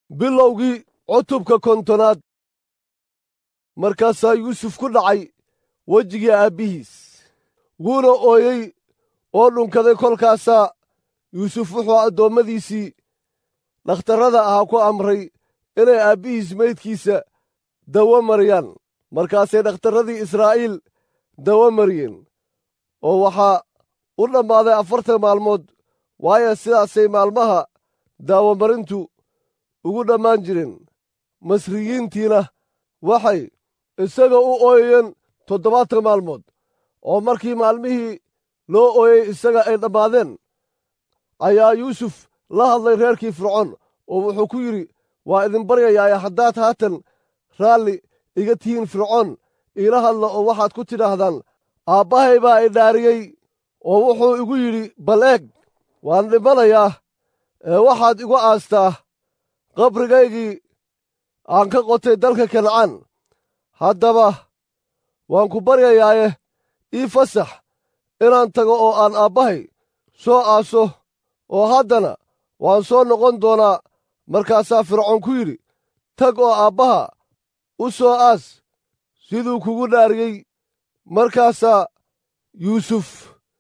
bilowgii cutubka kontonaad markaasaa yuusuf ku dhacay wejigii aabbihiis wuuna ooyey oo dhunkaday kolkaasaa yuusuf wuxuu addoommadiisii dhakhtarrada ahaa ku amray inay aabbihiis meydkiisa dawo mariyaan markaasay dhakhtarradii israa'iil dawo mariyeen oo waxaa u dhammaaday afartan maalmood waayo sidaasay maalmaha daawamarintu ugu dhammaan jireen masriyiintiina waxay isaga u ooyayeen toddobaatan maalmood oo markii maalmihii loo ooyey isaga ay dhammaadeen ayaa yuusuf la hadlay reerkii fircoon oo wuxuu ku yidhi waa idin baryayaaye haddaad haatan raalli iga tihiin fircoon iila hadla oo waxaad ku tidhaahdaan aabbahay baa i dhaariyey oo wuxuu igu yidhi bal eeg waan dhimanayaa ee waxaad igu aastaa qabrigaygii aan ka qotay dalka kancaan haddaba waan ku baryayaaye ii fasax inaan tago oo aan aabbahay soo aaso oo haddana waan soo noqon doonaa markaasaa fircoon ku yidhi tag oo aabbaha u soo aas siduu kugu dhaariyey markaasaa yuusuf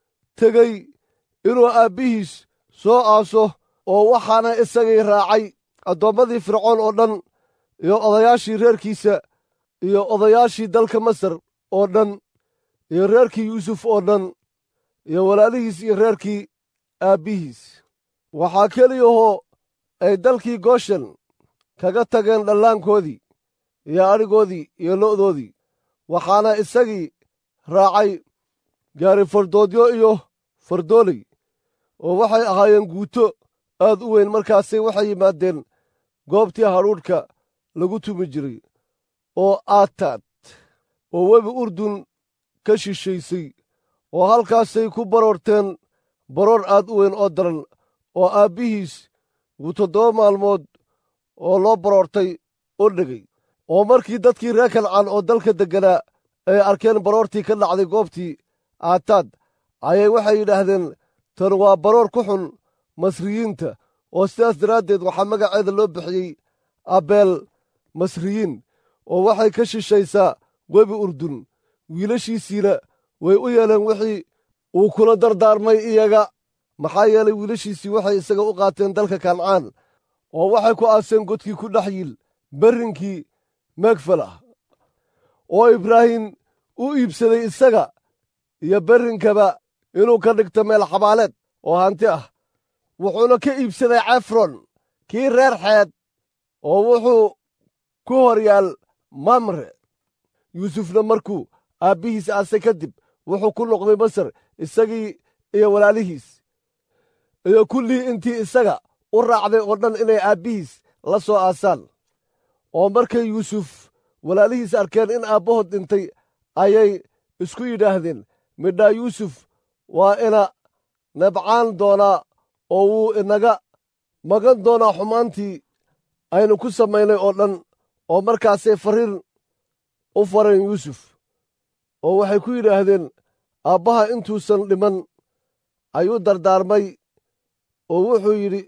tegey inuu aabbihiis soo aaso oo waxaana isagii raacay addoommadii fircoon oo dhan iyo odayaashii reerkiisa iyo odayaashii dalka masar oo dhan iyo reerkii yuusuf oo dhan iyo walaalihiis iyo reerkii aabbihiis waxaa keliyahoo ay dalkii gooshen kaga tageen dhallaankoodii iyo adhigoodii iyo lo'doodii waxaana isagii raacay gaari fardoodyo iyo fardooley oo waxay ahaayeen guuto aad u weyn markaasay waxay yimaadeen goobtii hadhuudhka lagu tumi jiray oo aataad oo webi urdun ka shishaysay oo halkaasay ku baroorteen baroor aad u weyn oo daran oo aabbihiis wuu toddoba maalmood oo loo baroortay u dhigay oo markii dadkii reer kancaan oo dalka degganaa ay arkeen baroortii ka dhacday goobtii aataad ayay waxay yidhaahdeen tan waa baroor ku xun masriyiinta oo sidaas daraaddeed waxaa magaceeda loo bixiyey abeel masriyiin oo waxay ka shishaysaa webi urdun wiilashiisiina way u yeeleen wixii uu kula dardaarmay iyaga maxaa yeelay wiilashiisii waxay isaga u qaateen dalka kancaan oo waxay ku aaseen godkii ku dhex yiil berrinkii meegfalah oo ibraahim u iibsaday isaga iyo berrinkaba inuu ka dhigto meel xabaaleed oo hanti ah wuxuuna ka iibsaday cefron kii reer xeed oo wuxuu ku hor yaal mamre yuusufna markuu aabbihiis aasay kadib wuxuu ku noqday masar isagii iyo walaalihiis iyo kullii intii isaga u raacday oo dhan inay aabbihiis la soo aasaan oo markay yuusuf walaalihiis arkeen in aabbahood dhintay ayay isku yidhaahdeen midhaa yuusuf waa ina nabcaan doonaa oo wuu inaga magan doonaa xumaantii aynu ku samaynay oo dhan oo markaasay farriin u fareen yuusuf oo waxay ku yidhaahdeen aabbaha intuusan dhiman ayuu dardaarmay oo wuxuu yidhi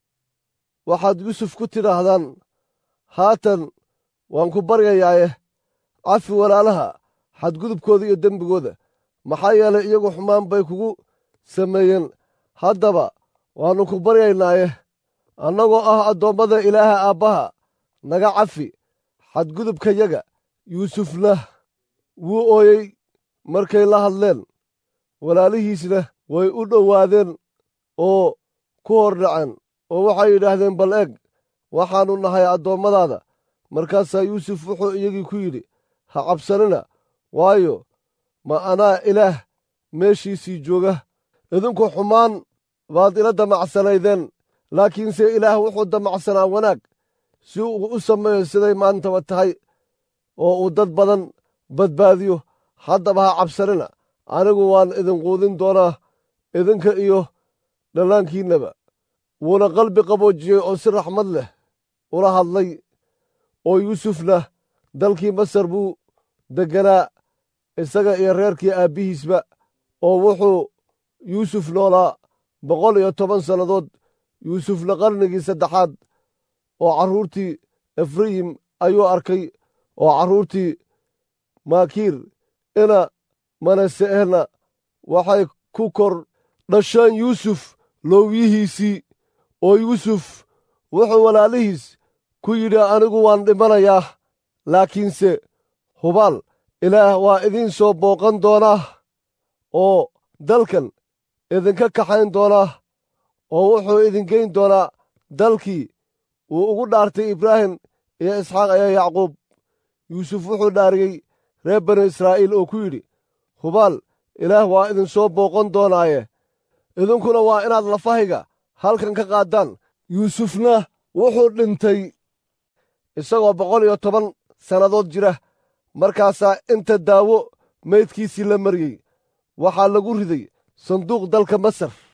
waxaad yuusuf ku tidhaahdaan haatan waan ku baryayaaye cafi walaalaha xadgudubkooda iyo dembigooda maxaa yeelay iyagu xumaan bay kugu sameeyeen haddaba waannu ku baryaynaaye annagoo ah addoommada ilaaha aabbaha naga cafi xadgudubkayaga yuusufna wuu ooyey markay la hadleen walaalihiisna way u dhowaadeen oo ku hor dhaceen oo waxay yidhaahdeen bal eg waxaannu nahay addoommadaada markaasaa yuusuf wuxuu iyagii ku yidhi ha cabsanina waayo ma anaa ilaah meeshiisii jooga idinku xumaan baad ila damacsanaydeen laakiinse ilaah wuxuu damacsanaa wanaag si uu u sameeyo siday maantaba tahay oo uu dad badan badbaadiyo haddaba ha cabsanina anigu waan idin quudin doonaa idinka iyo dhallaankiinnaba wuuna qalbi qaboojiyey oo si raxmad leh ula hadlay oo yuusufna dalkii masar buu degganaa isaga iyo reerkii aabbihiisba oo wuxuu yuusuf noolaa boqol iyo toban sannadood yuusufna qarnigii saddexaad oo carruurtii efrayim ayuu arkay oo carruurtii maakiir ina manase'ehna waxay ku kor dhasheen yuusuf loowyihiisii oo yuusuf wuxuu walaalihiis ku yidhi anigu waan dhimanayaa laakiinse hubaal ilaah waa idiin soo booqan doonaa oo dalkan idinka kaxayn doonaa oo wuxuu idingeyn doonaa dalkii uu ugu dhaartay ibraahim iyo isxaaq iyo yacquub yuusuf wuxuu dhaariyey reer banu israa'iil oo ku yidhi hubaal ilaah waa idinsoo booqan doonaaye idinkuna waa inaad lafahayga halkan ka qaaddaan yuusufna wuxuu dhintay isagoo boqol iyo toban sannadood jira markaasaa inta daawo maydkiisii la mariyey waxaa lagu riday sanduuq dalka masar